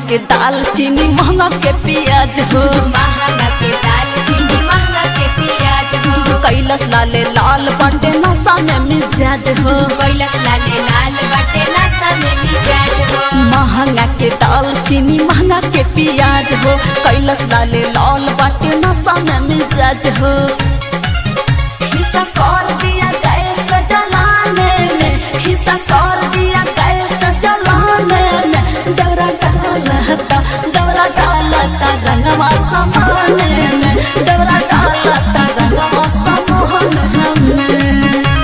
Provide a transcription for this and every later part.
के दाल चीनी महंगा के प्याज हो महंगा के दाल चीनी महंगा के प्याज हो कैलस लाले लाल बाटे नशा में मिजाज हो कैलस लाले लाल बाटे नशा में मिजाज हो महंगा के दाल चीनी महंगा के प्याज हो कैलस लाले लाल बाटे नशा में मिजाज हो हिस्सा कर दिया गैस जलाने में हिस्सा कर दिया गैस जलाने में दौरा डालता दौरा डालता रंगवा समाने में दौरा डालता रंगवा समाने में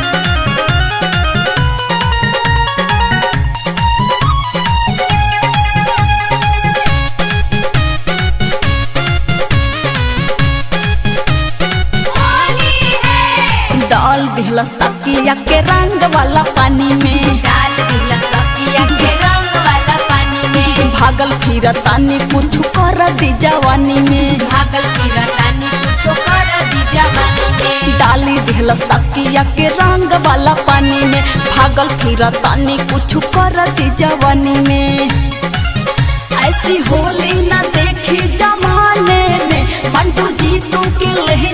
होली है डाल दिहलस तकिया के रंग वाला पानी में डाल दिलस तकिया के रंग वाला पानी में भागल फिर तानी कुछ कर दी जवानी में भागल फिरतानी कुछो कर दी जवानी में डाली दिहलस तकिया के रंग वाला पानी में भागल फिर तानी कुछ कर दी जवानी में ऐसी होली न देखी जमाने में मंटू जी तू के ले